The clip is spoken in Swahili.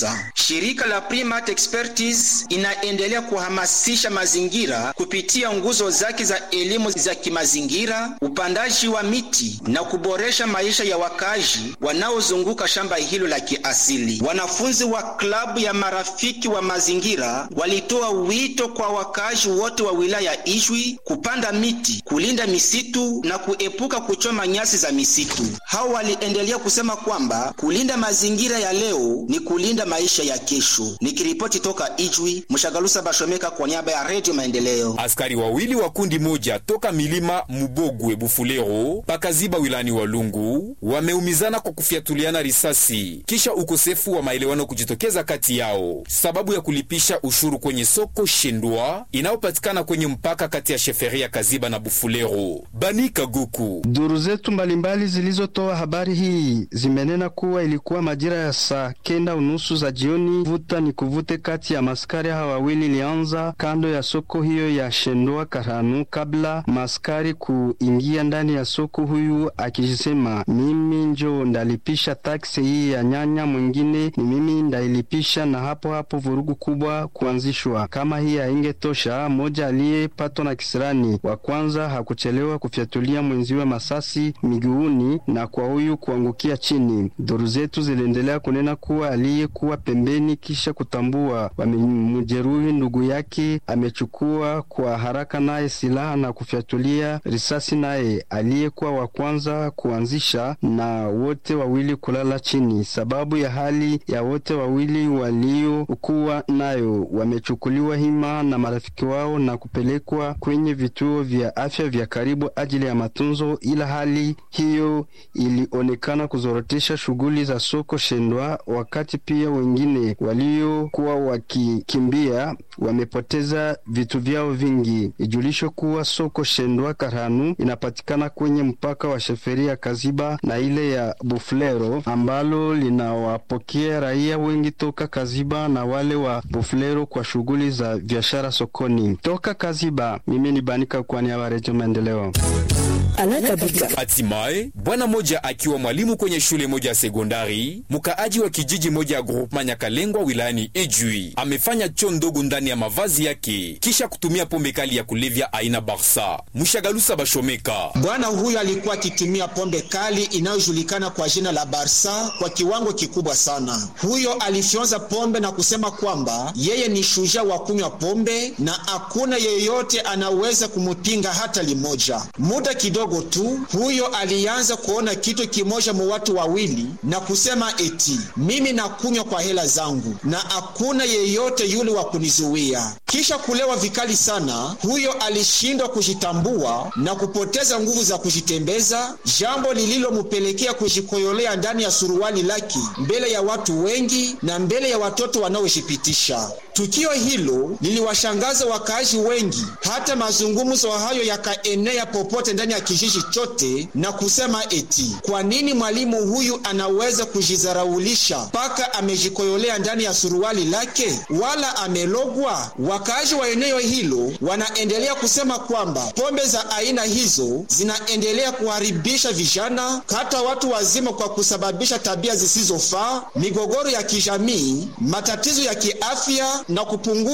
kabisa. Shirika la Primate Expertise inaendelea kuhamasisha mazingira kupitia nguzo zake za elimu za kimazingira, upandaji wa miti na kuboresha maisha ya wakazi wanaozunguka shamba hilo la kiasili. Wanafunzi wa klabu ya marafiki wa mazingira walitoa wito kwa wakazi wote wa wilaya Ijwi kupanda miti, kulinda misitu na kuepuka kuchoma nyasi za misitu. Hao waliendelea kusema kwamba kulinda mazingira ya leo ni kulinda maisha ya kesho. Nikiripoti toka Ijwi, Mshagalusa Bashomeka kwa niaba ya Redio Maendeleo. Askari wawili wa kundi moja toka milima Mubogwe Bufulero pakaziba wilani Walungu wameumizana kwa kufyatuliana risasi kisha ukosefu wa maelewano kujitokeza kati yao sababu ya kulipisha ushuru kwenye soko Shendwa inayopatikana kwenye mpaka kati ya sheferia Kaziba na Bufulero. Bani Kaguku. Duru zetu mbalimbali zilizotoa habari hii zimenena kuwa ilikuwa majira ya saa kenda unusu za jioni, vuta ni kuvute kati ya maskari hawa wawili ilianza kando ya soko hiyo ya Shendwa Karanu, kabla maskari kuingia ndani ya soko, huyu akisema mimi njo ndalipisha taksi hii ya nyanya, mwingine ni mimi ndailipisha, na hapo hapo vurugu kubwa kuanzishwa. Kama hii haingetosha, mmoja aliyepatwa na kisirani wa kwanza hakuchelewa kufyatulia mwenziwe masasi miguuni na kwa huyu kuangukia chini. Duru zetu ziliendelea kunena kuwa aliyekuwa pembeni kisha kutambua wamemjeruhi ndugu yake amechukua kwa haraka naye silaha na kufyatulia risasi naye aliyekuwa wa kwanza kuanzisha, na wote wawili kulala chini. Sababu ya hali ya wote wawili waliokuwa nayo wamechukuliwa hima na marafiki wao na kupelekwa kwenye vituo vya afya vya karibu ajili ya matunzo, ila hali hiyo ilionekana kuzorotesha shughuli za soko Shendwa, wakati pia wengine waliokuwa wakikimbia wamepoteza vitu vyao vingi. Ijulisho kuwa soko Shendwa Karhanu inapatikana kwenye mpaka wa sheferia Kaziba na ile ya Buflero ambalo linawapokea raia wengi toka Kaziba na wale wa Buflero kwa shughuli za biashara sokoni. Toka Kaziba, mimi ni Banika kwa niaba ya Redio Maendeleo. Hatimaye bwana moja akiwa mwalimu kwenye shule moja ya sekondari, mkaaji wa kijiji moja ya groupema Nyakalengwa wilayani Ejui amefanya choo ndogo ndani ya mavazi yake kisha kutumia pombe kali ya kulevya aina Barsa. Mshagalusa Bashomeka. Bwana huyo alikuwa akitumia pombe kali inayojulikana kwa jina la Barsa kwa kiwango kikubwa sana. Huyo alifyonza pombe na kusema kwamba yeye ni shujaa wa kunywa pombe na hakuna yeyote anaweza kumupinga hata limoja. Muda kidogo tu huyo alianza kuona kitu kimoja mu watu wawili na kusema eti mimi nakunywa kwa hela zangu na hakuna yeyote yule wa kunizuia. Kisha kulewa vikali sana, huyo alishindwa kujitambua na kupoteza nguvu za kujitembeza, jambo lililomupelekea kujikoyolea ndani ya suruali lake mbele ya watu wengi na mbele ya watoto wanaojipitisha. Tukio hilo liliwashangaza wakaaji wengi, hata mazungumzo hayo yakaenea popote ndani ya kijiji chote na kusema eti kwa nini mwalimu huyu anaweza kujizaraulisha mpaka amejikoyolea ndani ya suruali lake, wala amelogwa? Wakaaji wa eneo hilo wanaendelea kusema kwamba pombe za aina hizo zinaendelea kuharibisha vijana, hata watu wazima, kwa kusababisha tabia zisizofaa, migogoro ya kijamii, matatizo ya kiafya na kupunguza